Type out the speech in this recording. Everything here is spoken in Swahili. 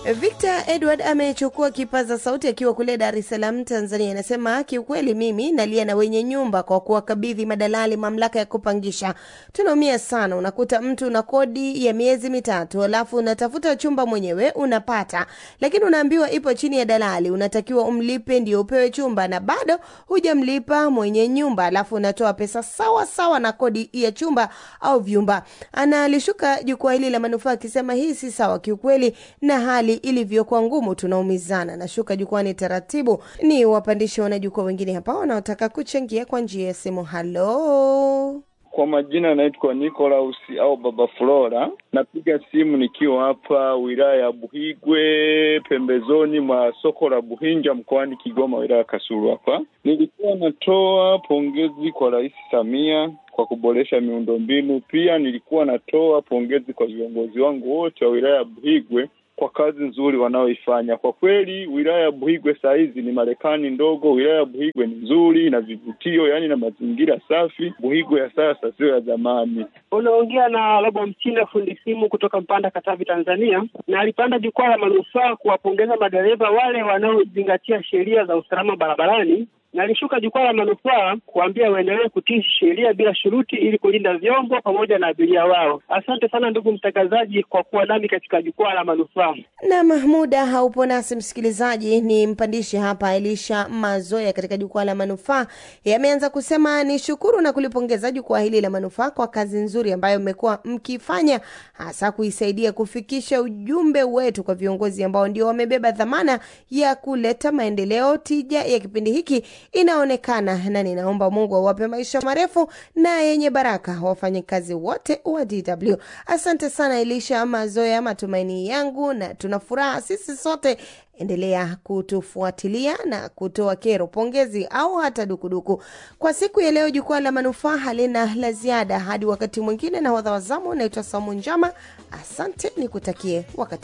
Victor Edward amechukua kipaza sauti akiwa kule Dar es Salaam, Tanzania. Anasema kiukweli, mimi nalia na wenye nyumba kwa kuwakabidhi madalali mamlaka ya kupangisha. Tunaumia sana, unakuta mtu una kodi ya miezi mitatu, alafu unatafuta chumba mwenyewe unapata, lakini unaambiwa ipo chini ya dalali, unatakiwa umlipe ndio upewe chumba, na bado hujamlipa mwenye nyumba, alafu unatoa pesa sawa sawa na kodi ya chumba au vyumba. Analishuka jukwaa hili la manufaa akisema hii si sawa kiukweli, na hali ilivyokuwa ngumu tunaumizana. Nashuka jukwani taratibu, ni wapandishe wanajukwaa wengine hapa wanaotaka kuchangia kwa njia ya simu. Halo, Kwa majina naitwa Nicholas au Baba Flora. Napiga simu nikiwa hapa wilaya ya Buhigwe, pembezoni mwa soko la Buhinja mkoani Kigoma, wilaya ya Kasulu. Hapa nilikuwa natoa pongezi kwa Rais Samia kwa kuboresha miundombinu. Pia nilikuwa natoa pongezi kwa viongozi wangu wote wa wilaya ya Buhigwe kwa kazi nzuri wanaoifanya. Kwa kweli wilaya ya Buhigwe saa hizi ni Marekani ndogo. Wilaya ya Buhigwe ni nzuri na vivutio, yaani na mazingira safi. Buhigwe ya sasa sio ya zamani. Unaongea na Robo Mchina, fundi simu kutoka Mpanda, Katavi, Tanzania, na alipanda jukwaa la manufaa kuwapongeza madereva wale wanaozingatia sheria za usalama barabarani na alishuka jukwaa la manufaa kuambia waendelee kutii sheria bila shuruti ili kulinda vyombo pamoja na abiria wao. Asante sana ndugu mtangazaji kwa kuwa nami katika jukwaa la manufaa. na muda haupo nasi msikilizaji, ni mpandishe hapa Elisha Mazoya katika jukwaa la manufaa. Yameanza kusema ni shukuru na kulipongeza jukwaa hili la manufaa kwa kazi nzuri ambayo mmekuwa mkifanya, hasa kuisaidia kufikisha ujumbe wetu kwa viongozi ambao ndio wamebeba dhamana ya kuleta maendeleo. Tija ya kipindi hiki inaonekana, na ninaomba Mungu awape maisha marefu na yenye baraka wafanyakazi wote wa DW. Asante sana Elisha Mazoya, matumaini yangu na tuna furaha sisi sote. Endelea kutufuatilia na kutoa kero, pongezi au hata dukuduku. Kwa siku ya leo, jukwaa la manufaa halina la ziada. Hadi wakati mwingine, na wadha wazamu, naitwa Saumu Njama. Asante, nikutakie wakati